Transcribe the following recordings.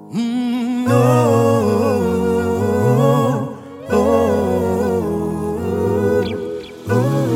Mm, oh, oh, oh.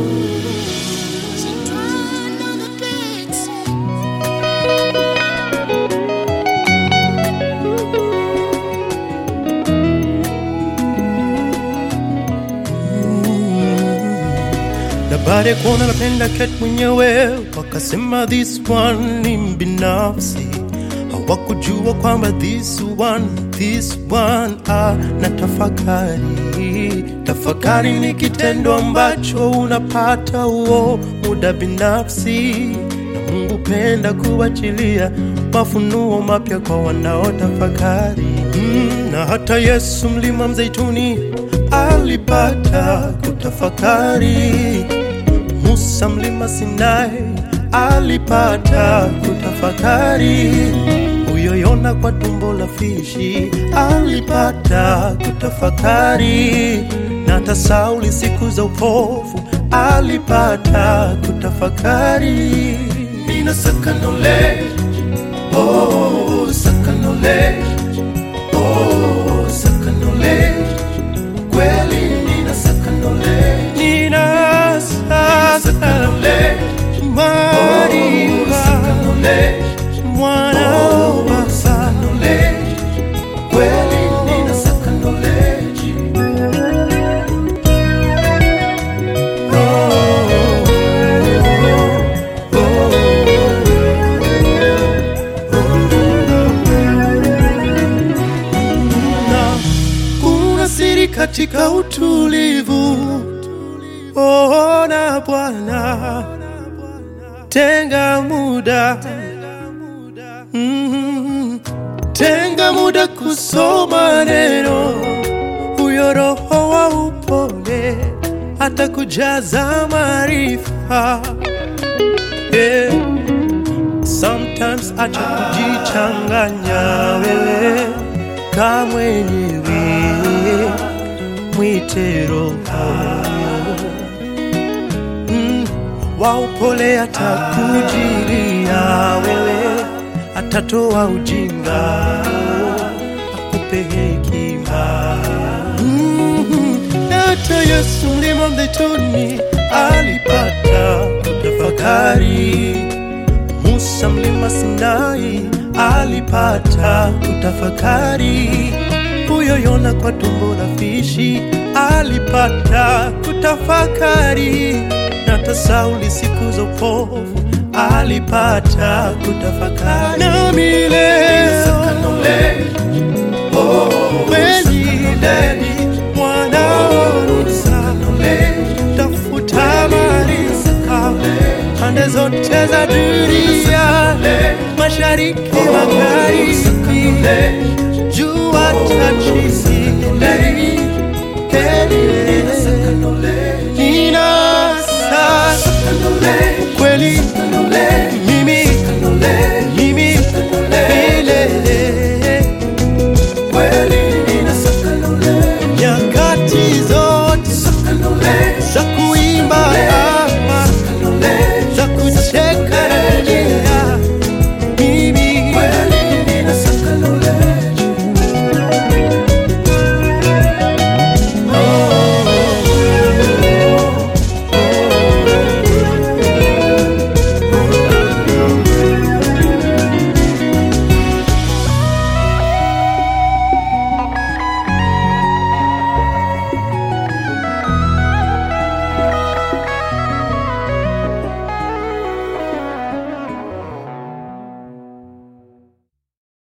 na baada ya kuona napenda cat mwenyewe wakasema this one ni mbinafsi hawakujua kwamba this one this one ah, na tafakari tafakari ni kitendo ambacho unapata huo muda binafsi na mungu penda kuachilia mafunuo mapya kwa wanaotafakari mm, na hata yesu mlima mzeituni alipata kutafakari Musa mlima Sinai alipata kutafakari, huyo Yona kwa tumbo la fishi alipata kutafakari, na hata Sauli siku za upofu alipata kutafakari. Nina sakanole, oh, sakanole, oh, sakanole, kweli nina sakanole, nina sakanole, Maria, mwana wa baba, kweli nina sakanole, na kuna siri katika utulivu. Ona Bwana, tenga muda mm, tenga muda kusoma neno, huyo Roho wa upole atakujaza maarifa yeah. Sometimes acha kujichanganya wewe kama mwenyewe, mwite Roho mm, wa upole atakujilia wewe, atatoa ujinga akupe hekima mm, hata Yesu mlima mzeituni alipata kutafakari Musa mlima Sinai alipata kutafakari, huyo Yona kwa tumbo la fishi alipata kutafakari, na hata Sauli siku za upofu alipata kutafakari. Nami leo kweli mwanaorusa tafuta maarifa pande zote za dunia, mashariki, magharibi, jua tachisi nina sasa kweli